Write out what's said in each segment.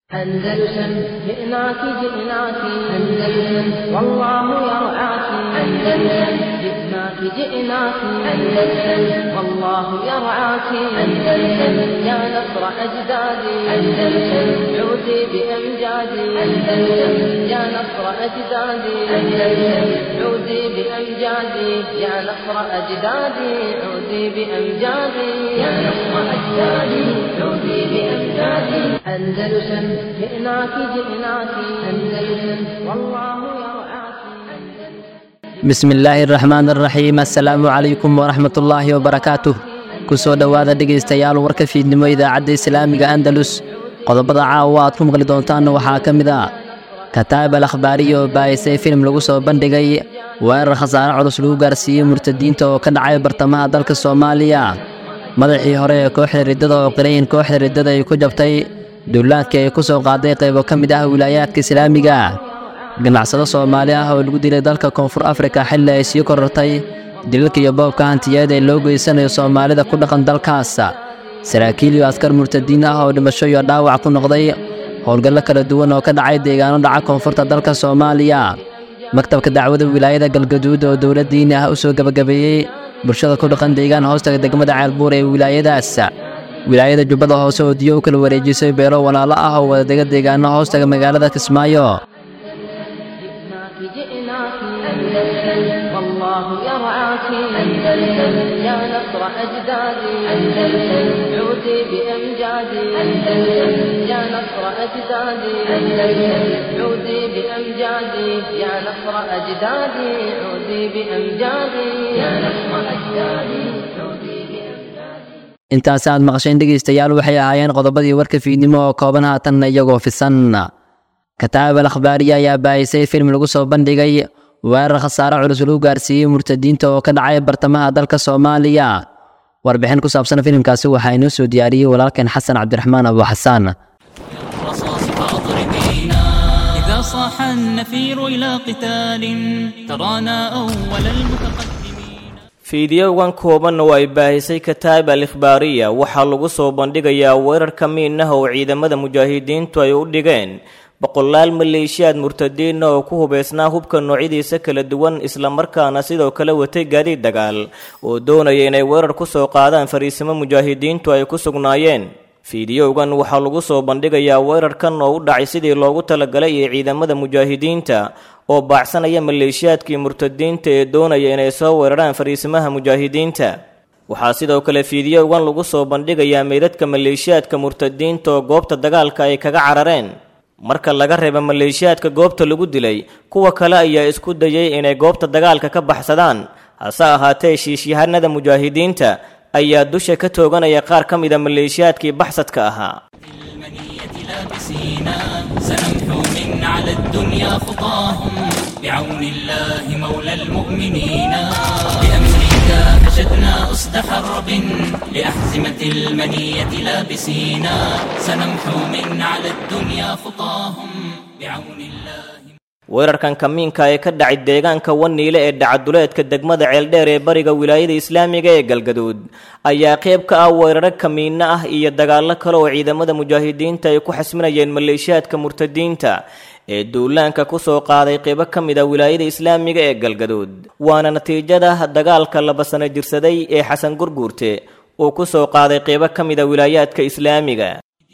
أندلسن جئناك جئناك أندلسن والله يرعاك أندلسن جئناك جئناك أندلسن والله يرعاك أندلسن يا نصر أجدادي أندلسن عودي بأمجادي أندلسن يا نصر أجدادي أندلسن عودي بأمجادي يا نصر أجدادي عودي بأمجادي يا نصر أجدادي عودي بأمجادي أندلسن جئناك جئناك أندلسن والله يرعاك bismi illaahi araxmaan araxiim assalaamu calaykum waraxmatullaahi wabarakaatuh ku soo dhowaada dhegaystayaal warka fiidnimo idaacadda islaamiga andalus qodobada caawa aad ku maqli doontaanna waxaa ka mid ah kataab al akhbaariya oo baayisay filim lagu soo bandhigay weerar khasaare culus lagu gaarsiiyey murtadiinta oo ka dhacay bartamaha dalka soomaaliya madaxii hore ee kooxda riddada oo qirayin kooxda riddada ay ku jabtay duulaadkii ay ku soo qaaday qaybo ka mid ah wilaayaadka islaamiga ganacsado soomaali ah oo lagu dilay dalka koonfur afrika xilli ay sii korortay dilalka iyo boobka hantiyeed ee loo geysanayo soomaalida ku dhaqan dalkaas saraakiil iyo askar murtadiin ah oo dhimasho iyo dhaawac ku noqday howlgallo kala duwan oo ka dhacay deegaano dhaca koonfurta dalka soomaaliya maktabka dacwada wilaayada galgaduud oo dowlad diini ah u soo gebagabeeyey bulshada ku dhaqan deegaan hoostaga degmada ceelbuur ee wilaayadaas wilaayada jubbada hoose oo diyo u kala wareejisay beelo walaalo ah oo wadadega deegaano hoostaga magaalada kismaayo جئناك جئناك أندلسن والله يرعاك أندلسن يا نصر أجدادي أندلسن عودي بأمجادي أندلسن يا نصر أجدادي أندلسن عودي بأمجادي يا نصر أجدادي عودي بأمجادي يا نصر أجدادي عودي بأمجادي intaasi aad maqasheen dhegaystayaal waxay ahaayeen qodobadii warka fiidnimo oo kooban haatanna iyagoo fisan kataab al akhbaariya ayaa baayisay filim lagu soo bandhigay weerar khasaare culus lagu gaarsiiyey murtadiinta oo ka dhacay bartamaha dalka soomaaliya warbixin ku saabsan filimkaasi waxaa inoo soo diyaariyey walaalkeen xasan cabdiraxmaan abu xasaan الرصاص فأضربينا إذا صاح النفير إلى قتال ترانا أول المتقدمين fiidiyowgan koobanna oo ay baahisay kataab al ikhbaariya waxaa lagu soo bandhigayaa weerar ka miinaha oo ciidamada mujaahidiintu ay u dhigeen boqolaal maleeshiyaad murtadiina oo ku hubaysnaa hubka noocyadiisa kala duwan islamarkaana sidoo kale watay gaadiid dagaal oo doonaya inay weerar ku soo qaadaan fariisimo mujaahidiintu ay ku sugnaayeen fiidiyowgan waxaa lagu soo bandhigayaa weerarkan oo u dhacay sidii loogu talagalay ee ciidamada mujaahidiinta oo baacsanaya maleeshiyaadkii murtadiinta ee doonaya inay soo weeraraan fariisimaha mujaahidiinta waxaa sidoo kale fiidiyowgan lagu soo bandhigayaa meydadka maleeshiyaadka murtadiinta oo goobta dagaalka ay kaga carareen marka laga reeba maleeshiyaadka goobta lagu dilay kuwa kale ayaa isku dayay inay goobta dagaalka ka baxsadaan hase ahaatee shiishyahanada mujaahidiinta ayaa dusha ka tooganaya qaar ka mida maleeshiyaadkii baxsadka ahaa المنية لابسينا سنمحو من على الدنيا خطاهم بعون الله مولى المؤمنين بأمرك فشدنا أسد حرب لأحزمة المنية لابسينا سنمحو من على الدنيا خطاهم بعون الله weerarkan kamiinka ee ka dhacay deegaanka waniile ee dhacaduleedka degmada ceeldheer ee bariga wilaayada islaamiga ee galgaduud ayaa qayb ka ah weeraro kamiinno ah iyo dagaallo kale oo ciidamada mujaahidiinta ay ku xasminayeen maleeshiyaadka murtadiinta ee duulaanka ku soo qaaday qaybo ka mid a wilaayada islaamiga ee galgaduud waana natiijada dagaalka laba sano jirsaday ee xasan gurguurte uu ku soo qaaday qaybo ka mid a wilaayaadka islaamiga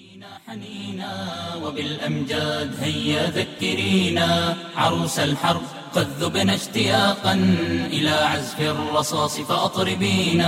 حنينا وبالأمجاد هيا ذكرينا عروس الحرب قد ذبنا اشتياقا إلى عزف الرصاص فأطربينا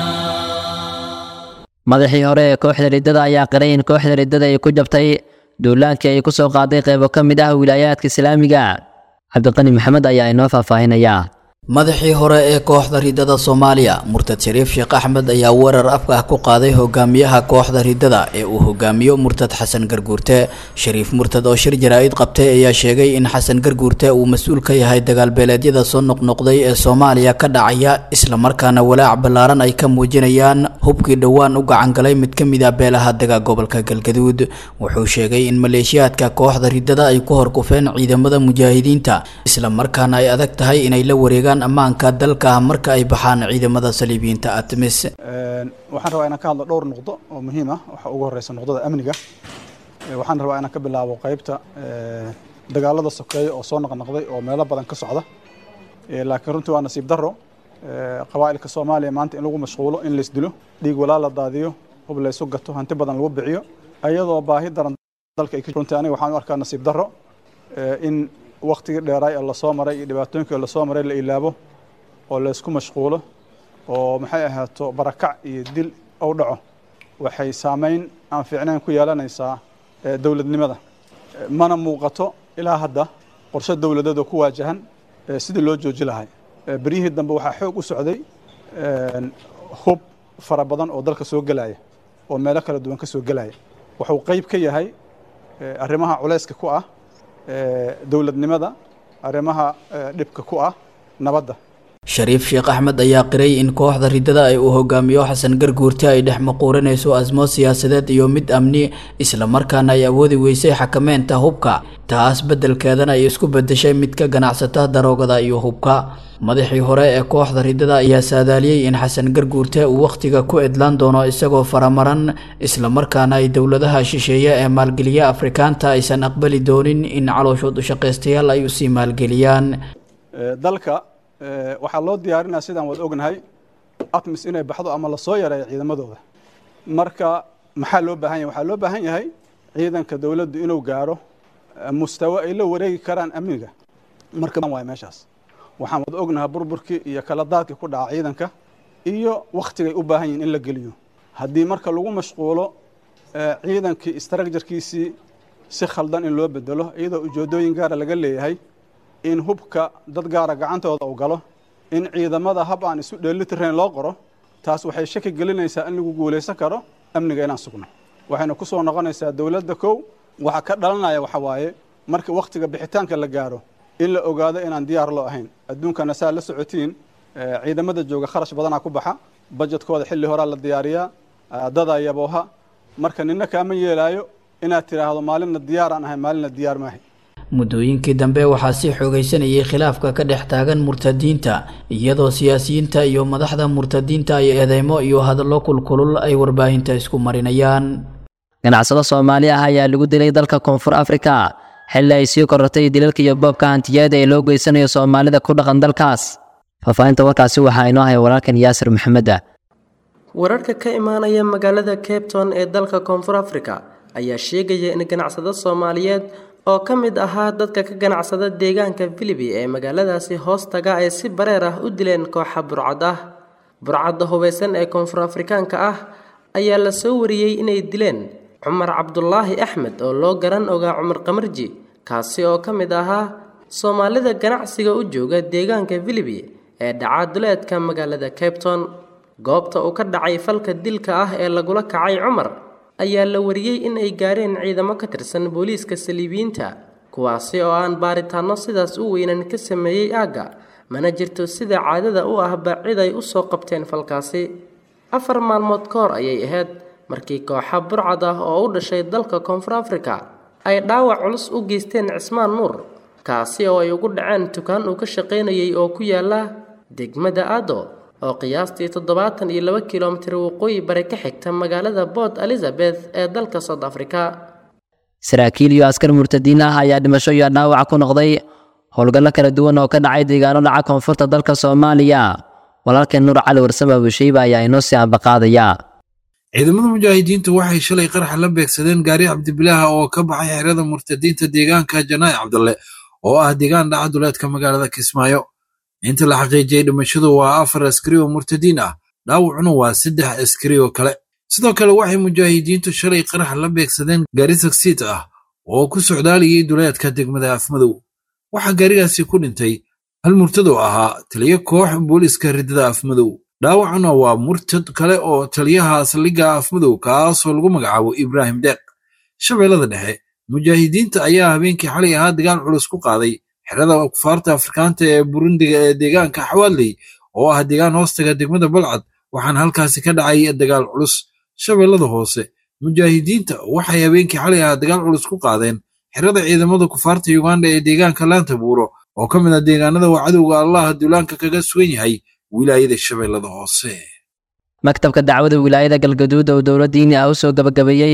madaxii hore ee kooxda riddada ayaa qiray in kooxda riddada ay ku jabtay duulaankii ay ku soo qaaday qaybo ka mid ah wilaayaadka islaamiga cabdiqani maxamed ayaa inoo faahfaahinaya madaxii hore ee kooxda riddada soomaaliya murtad shariif sheekh axmed ayaa weerar afka ah ku qaaday hogaamiyaha kooxda riddada ee uu hogaamiyo murtad xasan garguurte shariif murtad oo shir jaraa-id qabtay ayaa sheegay in xasan garguurte uu mas-uul ka yahay dagaalbeeleedyada soo noqnoqday ee soomaaliya ka dhacaya islamarkaana walaac ballaaran ay ka muujinayaan hubkii dhowaan u gacangalay mid ka mid a beelaha dega gobolka galgaduud wuxuu sheegay in maleeshiyaadka kooxda riddada ay ku horkufeen ciidamada mujaahidiinta islamarkaana ay adag tahay inay la wareegaan ammaanka dalka marka ay baxaan ciidamada saliibiyiinta atmis waxaan rabaa inaan ka hadlo dhowr nuqdo oo muhiim ah waxa ugu horeysa nuqdada amniga waxaan rabaa inaan ka bilaabo qaybta dagaalada sokeeya oo soo noqnoqday oo meelo badan ka socda laakiin runtii waa nasiib darro qabaa'ilka soomaaliya maanta in lagu mashquulo in laysdilo dhiig walaa la daadiyo hub laysu gato hanti badan lagu biciyo ayadoo baahi daran dalka runtii aniga waxaan u arkaa nasiib darro in waktigii dheeraay ee lasoo maray iyo dhibaatooyinkii lasoo maray la ilaabo oo laysku mashquulo oo maxay ahaato barakac iyo dil ou dhaco waxay saameyn aan fiicnayn ku yeelanaysaa dowladnimada mana muuqato ilaa hadda qorshe dowladeed oo ku waajahan sidii loo jooji lahay beryihii dambe waxaa xoog u socday hub fara badan oo dalka soo gelaya oo meelo kala duwan ka soo gelaya wuxuu qayb ka yahay arrimaha culayska ku ah dowladnimada arrimaha dhibka ku ah nabadda shariif sheekh axmed ayaa qiray in kooxda riddada ay uu hogaamiyo xasan garguurte ay dhex maquurinayso asmo siyaasadeed iyo mid amni islamarkaana ay awoodi weysay xakameynta hubka taas beddelkeedana ay isku beddeshay mid ka ganacsata daroogada iyo hubka madaxii hore ee kooxda riddada ayaa saadaaliyey in xasan garguurte uu wakhtiga ku edlaan doono isagoo faramaran islamarkaana ay dowladaha shisheeye ee maalgeliya afrikaanta aysan aqbali doonin in calooshood ushaqaystayaal ay usii maalgeliyaan dalka waxaa loo diyaarinaya sidaan waad ognahay atmis inay baxdo ama lasoo yareeyo ciidamadooda marka maxaa loo baahan yahay waxaa loo baahan yahay ciidanka dowladdu inuu gaaro mustawo ay la wareegi karaan amniga marka waay meeshaas waxaan wad ognahay burburkii iyo kala daadkii ku dhaca ciidanka iyo wakhtigay u baahan yihin in la geliyo haddii marka lagu mashquulo ciidankii istraakjarkiisii si khaldan in loo bedelo iyadoo ujeedooyin gaara laga leeyahay in hubka dad gaara gacantooda uu galo in ciidamada hab aan isu dheelitirayn loo qoro taas waxay shaki gelinaysaa in lagu guulaysan karo amniga inaan sugno waxayna ku soo noqonaysaa dowladda kow waxa ka dhalanaya waxa waaye marka wakhtiga bixitaanka la gaaro in la ogaado inaan diyaar loo ahayn adduunkana saa la socotiin ciidamada jooga kharash badanaa ku baxa bajetkooda xilli horaa la diyaariyaa dadaa yabooha marka nina kaama yeelaayo inaad tidhaahdo maalinna diyaaraan ahay maalinna diyaar maahay muddooyinkii dambe waxaa sii xoogaysanayay khilaafka ka dhex taagan murtadiinta iyadoo siyaasiyiinta iyo madaxda murtadiinta ay eedeymo iyo hadallo kulkulul ay warbaahinta isku marinayaan ganacsado soomaali ah ayaa lagu dilay dalka koonfur afrika xilli ay sii korortay dilalka iyo boobka hantiyeeda ee loo geysanayo soomaalida ku dhaqan dalkaas faahfaahinta warkaasi waxaa inoo haya walaalkan yaasir maxameda wararka ka imaanaya magaalada cabton ee dalka koonfur afrika ayaa sheegaya in ganacsado soomaaliyeed oo ka mid ahaa dadka ka ganacsada deegaanka filibi ee magaaladaasi hoostaga ay si bareer ah u dileen kooxa burcad ah burcadda hubaysan ee koonfur afrikaanka ah ayaa la soo wariyey inay dileen cumar cabdulaahi axmed oo loo garan ogaa cumar qamarji kaasi oo ka mid ahaa soomaalida ganacsiga u jooga deegaanka filibi ee dhaca duleedka magaalada cabton goobta uu ka dhacay falka dilka ah ee lagula kacay cumar ayaa la wariyey in ay gaareen ciidamo ka tirsan booliiska saliibiyiinta kuwaasi oo aan baaritaanno sidaas u weynan ka sameeyey aagga mana jirto sida caadada u ahba cid ay u soo qabteen falkaasi afar maalmood ka hor ayay ahayd markii kooxa burcad ah oo u dhashay dalka koonfur afrika ay dhaawac culus u geysteen cismaan nuur kaasi oo ay ugu dhaceen dukaan uu ka shaqaynayay oo ku yaala degmada aado oo qiyaastii toddobaatan iyo laba kilomitir waqooyi bari ka xigta magaalada port elizabeth ee dalka south africa saraakiil iyo askar murtadiin ah ayaa dhimasho iyo dhaawac ku noqday howlgallo kala duwan oo ka dhacay deegaano dhaca koonfurta dalka soomaaliya walaalkeen nuur cali warsame abushiiba ayaa inoo sii ambaqaadaya ciidamada mujaahidiintu waxay shalay qaraxa la beegsadeen gaari cabdibilaaha oo ka baxay xerada murtadiinta deegaanka janaa'i cabdalle oo ah deegaan dhaca duleedka magaalada kismaayo inta la xaqiijiyey dhimashadu waa afar askari oo murtadiin ah dhaawacuna waa saddex askari oo kale sidoo kale waxay mujaahidiintu shalay qarax la beegsadeen gaari sagsiid ah oo ku socdaalayay duleedka degmada afmadow waxaa gaarigaasi ku dhintay hal murtadoo ahaa taliyo koox booliiska riddada afmadow dhaawacuna waa murtad kale oo taliyaha saldhigga afmadow kaasoo lagu magacaabo ibraahim deeq shabeellada dhexe mujaahidiinta ayaa habeenkii xalay ahaa dagaal culus ku qaaday xerada kufaarta afrikaanta ee burundiga ee deegaanka xawaaley oo ah deegaan hoostaga degmada balcad waxaana halkaasi ka dhacay dagaal culus shabeellada hoose mujaahidiinta waxay habeenkii xalay ahaa dagaal culus ku qaadeen xerada ciidamada kufaarta yuganda ee deegaanka laanta buuro oo ka mid ah deegaanada uu cadowga allaha duulaanka kaga sugan yahay wilaayada shabeellada hoose maktabka dacwada wilaayada galgaduud oo dowladdiini ah u soo gabagabeeyey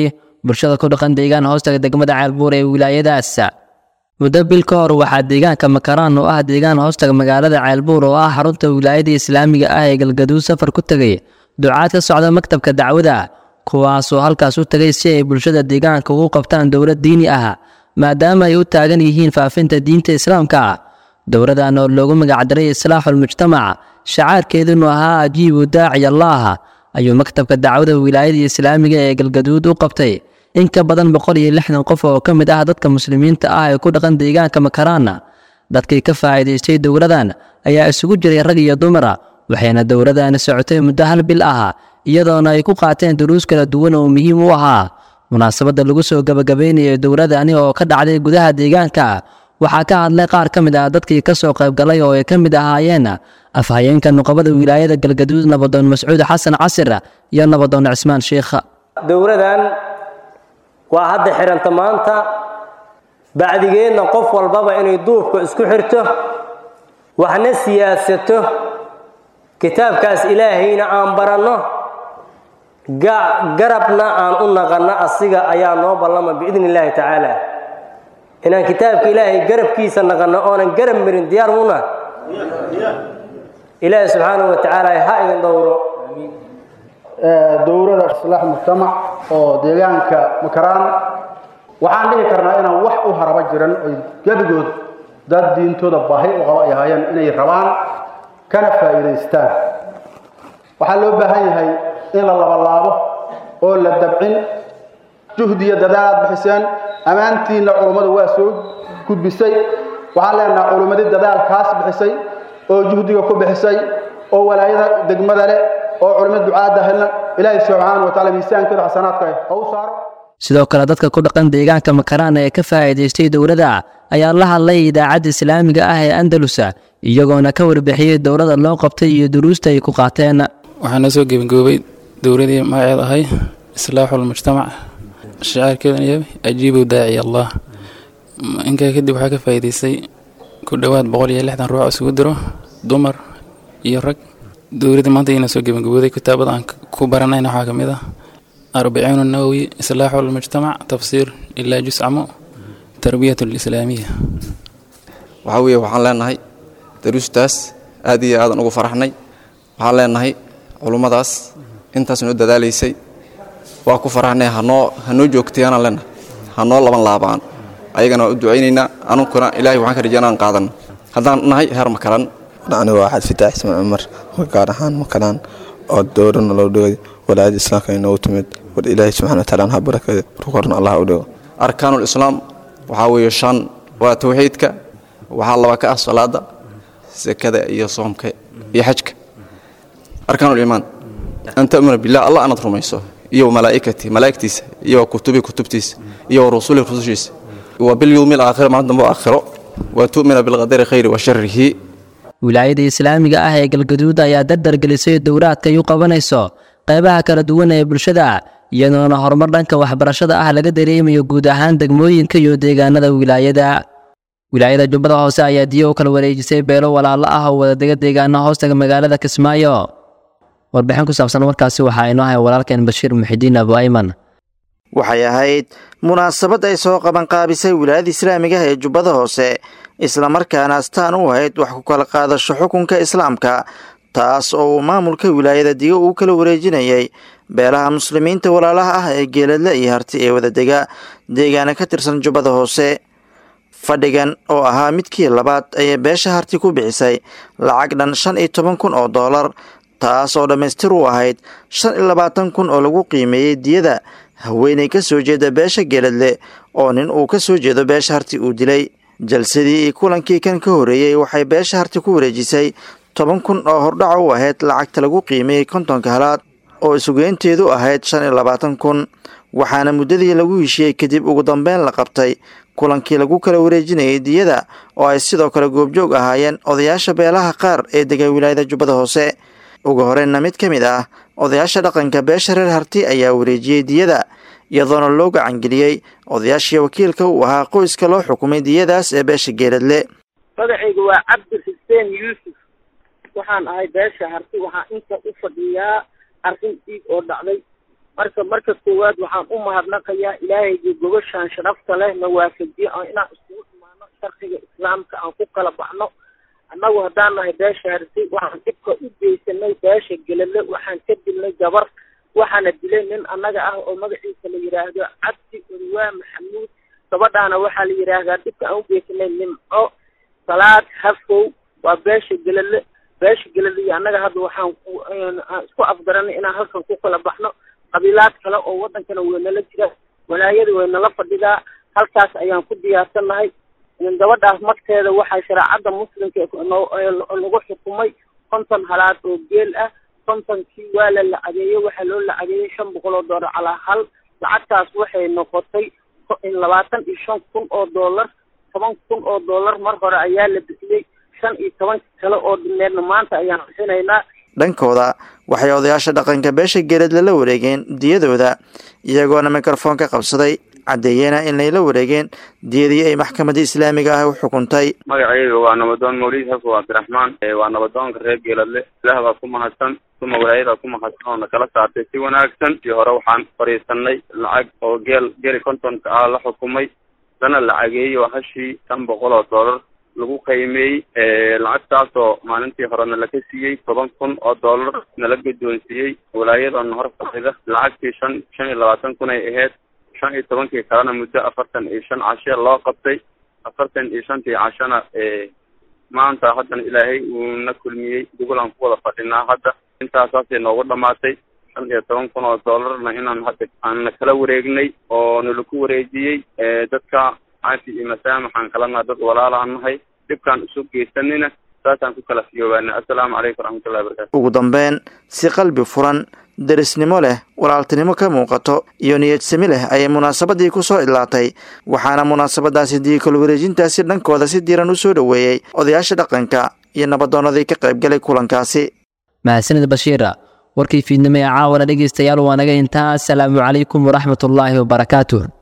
bulshada ku dhaqan deegaan hoostaga degmada ceelbuur ee wilaayadaas muddo bil ka hor waxaa deegaanka makaraan oo ah deegaan hoostaga magaalada ceelbuur oo ah xarunta wilaayada islaamiga ah ee galgaduud safar ku tegay ducaad ka socda maktabka dacwada kuwaasoo halkaas u tegay si ay bulshada deegaanka ugu qabtaan dowlad diini ah maadaama ay u taagan yihiin faafinta diinta islaamka dowladan oo loogu magacdaray islaaxulmujtamac shacaarkeedunu ahaa ajiibu daaci allaah ayuu maktabka dacwada wilaayada islaamiga ee galgaduud u qabtay in ka badan boqol iyo lixdan qof oo ka mid ah dadka muslimiinta ah ee ku dhaqan deegaanka makaraana dadkii ka faa'iidaystay dowladan ayaa isugu jiray rag iyo dumara waxayna dowladani socotay muddo hal bil ah iyadoona ay ku qaateen duruus kala duwan oo muhiim u ahaa munaasabadda lagu soo gabagabaynayay dowladani oo ka dhacday gudaha deegaanka waxaa ka hadlay qaar ka mid ah dadkii ka soo qaybgalay oo ay ka mid ahaayeen afhayeenka nuqabada wilaayada galgaduud nabadoon mascuud xasan casir iyo nabadoon cismaan sheikh dowladan waa hadda xidhanta maanta bacdigeedna qof walbaba inay duubka isku xirto waxna siyaasato kitaabkaas ilaahayna aan baranno garabna aan u naqanno asiga ayaa noo ballama biidni illaahi tacaala inaan kitaabka ilaahay garabkiisa naqanno oonan garab marin diyaar muna ilaahi subxaanahu wa tacaala ha idin dhowro dowlada islaax mujtamac oo deegaanka makaraan waxaan dhihi karnaa inaan wax u haraba jiran oy gebigood dad diintooda baahi u qaba ay ahaayeen inay rabaan kana faa'iidaystaan waxaa loo baahan yahay in la labalaabo oo la dabcin juhdiyo dadaal aad bixiseen ammaantiinna culummadu waa soo gudbisay waxaan leenaha culummadii dadaalkaas bixisay oo juhdiga ku bixisay oo walaayada degmada leh oo culimmad ducaadda helna ilaahay subxaana wa taala miisaankeeda xasanaadka ha u saaro sidoo kale dadka ku dhaqan deegaanka makaraan ee ka faa'iidaystay dowladda ayaa la hadlay idaacadda islaamiga ah ee andalusa iyagoona ka warbixiyey dowladda loo qabtay iyo duruusta ay ku qaateen waxaa noo soo gebangoobay dowladii magaceed ahay islaaxulmujtamac shacaarkeeduna yahay ajiibu daaci allah inkaa kadib waxaa ka faa'iidaystay ku dhowaad boqol iyo lixdan ruux isugu diro dumar iyo rag dowladda maanta ina soo gebangabooday kitaabada aan ku baranayna waxaa ka mid ah arbaciin nawowi islaaxu lmujtamac tafsiir ilaa juscamo tarbiyat lislaamiya waxaa weeye waxaan leenahay daruustaas aad iyo aadan ugu faraxnay waxaan leenahay culummadaas intaas noo dadaalaysay waa ku faraxnay hanoo hanoo joogtayaanaan leenahay hanoo laban laabaan ayagana waa u ducaynaynaa anunkuna ilaahay waxaan ka rajaynaan qaadan haddaan nahay heer makalan anigu waa xad fitaax ismaan cumar gaar ahaan makalaan oo dowrana loo dhigay walaayada islaamka inoogu timid war ilaahay subxana wataala ha barakada rukorna allah u dhigo arkaanul islaam waxaa weeye shan waa tawxiidka waxaa laba ka ah salaada sekada iyo soomka iyo xajka arkaanul iimaan an ta'muna billah allah anaad rumayso iyo malaa'ikati malaa'igtiisa iyo kutubi kutubtiisa iyo rusuli rusushiisa wa bilyawmi alaakhir maalin dambe aakhiro wa tu'mina bilqadari khayri wa sharrihi wilaayada islaamiga ah ee galgaduud ayaa dardar gelisay dowlaadka ay u qabanayso qaybaha kala duwan ee bulshada iyadoona horumar dhanka waxbarashada ah laga dareemayo guud ahaan degmooyinka iyo deegaanada wilaayada wilaayada jubbada hoose ayaa diyo u kala wareejisay beelo walaalo ah oo wadadega deegaana hoostaga magaalada kismaayo warbixin ku saabsan warkaasi waxaa inoo hay walaalkeen bashiir muxidiin abu ayman waxay ahayd munaasabad ay soo qabanqaabisay wilaayada islaamiga ah ee jubbada hoose islamarkaana astaan u ahayd wax ku kala qaadasho xukunka islaamka taas oo uu maamulka wilaayada digo uu kala wareejinayay beelaha muslimiinta walaalaha ah ee geeladle iyo harti ee wadadega deegaana ka tirsan jubbada hoose fadhigan oo ahaa midkii labaad ayay beesha harti ku bixisay lacag dhan shan iyo toban kun oo doolar taas oo dhammaystir u ahayd shan iyo labaatan kun oo lagu qiimeeyey diyada haweenay ka soo jeeda beesha geeladle oo nin uu ka soo jeedo beesha harti uu dilay jalsadii iyo kulankii kan ka horreeyey waxay beesha harti ku wareejisay toban kun oo hordhaca u ahayd lacagta lagu qiimeeyey kontonka halaad oo isugeynteedu ahayd shan iyo labaatan kun waxaana muddadii lagu heshiiyey kadib ugu dambeyn la qabtay kulankii lagu kala wareejinayay diyada oo ay sidoo kale goobjoog ahaayeen odayaasha beelaha qaar ee dega wilaayada jubbada hoose ugu horeynna mid ka mid ah odayaasha dhaqanka beesha reer harti ayaa wareejiyey diyada iyadoona loo gacangeliyey odayaashii wakiilka uu ahaa qoyska loo xukumay diyadaas ee beesha geeladle magacaygu waa cabdi xuseen yuusuf waxaan ahay beesha harti waxaa inta u fadhiyaa arrin dhiig oo dhacday marka marka koowaad waxaan u mahadnaqayaa ilaahayga gobashaan sharafta leh na waafajiye oo inaan iskugu imaano sharciga islaamka aan ku kala baxno annagu haddaan nahay beesha harsay waxaan dhibka u geysanay beesha gelale waxaan ka dilnay gabar waxaana dilay nin annaga ah oo magaciisa la yidhaahdo cabdi odawaa maxamuud gabadhaana waxaa la yidhaahdaa dhibka aan u geysanay nimco salaad hafow waa beesha gelale beesha gelale iyo annaga hadda waxaan aan isku afgaranay inaan halkan ku kala baxno qabiilaad kale oo wadankana waynala jira walaayada waynala fadhidaa halkaas ayaan ku diyaarsannahay gabadhaas magteeda waxaa shareecadda muslimka lagu xukumay konton halaad oo geel ah kontonkii waa la lacageeyey waxaa loo lacageeyey shan boqol oo doolar calaa hal lacagtaas waxay noqotay labaatan iyo shan kun oo doolar toban kun oo doolar mar hore ayaa la bixiyey shan iyo toban kale oo dhimeedna maanta ayaan bixinaynaa dhankooda waxay odayaasha dhaqanka beesha geelad lala wareegeen diyadooda iyagoona mikrofoon ka qabsaday caddeeyena inay la wareegeen diyadii ay maxkamadda islaamiga ah u xukuntay magacayga waa nabadoon mawlid xafo cabdiraxmaan waa nabadoonka reer geeladle ilaah baa ku mahadsan uma walaayadaa ku mahadsan oo nakala saartay si wanaagsan iyo hore waxaan fadhiisanay lacag oo geel geli kontonka ah la xukumay dana lacageeyey oo hashii shan boqol oo doolar lagu qiimeeyey lacagtaasoo maalintii hore nala ka siiyey toban kun oo doolar nala guddoonsiiyey walaayadana hor fadhida lacagtii shan shan iyo labaatan kun ay ahayd shan iyo tobankii kalena muddo afartan iyo shan cashe loo qabtay afartan iyo shantii cashana maanta haddana ilaahay uuna kulmiyey dugulaan ku wada fadhinaa hadda intaasaasay noogu dhamaatay shan iyo toban kun oo doolarna inaan hadda aan kala wareegnay oo nalaku wareejiyey dadka caafi iyo masaamaxaan kalena dad walaalaan nahay dhibkaan isu geysanina saasaan ku kala fiyoobaana assalaamu calaykum waraxmatullahi wabarakatu ugu dambeyn si qalbi furan derisnimo leh walaaltinimo ka muuqato iyo niyadsami leh ayay munaasabadii ku soo idlaatay waxaana munaasabadaasi diikal wareejintaasi dhankooda si diiran u soo dhoweeyey odayaasha dhaqanka iyo nabadoonnadii ka qaybgalay kulankaasi mahadsanid bashiira warkii fiidnimo ee caawana dhegaystayaal waa naga intaa asalaamu calaykum waraxmatullaahi wabarakaatuh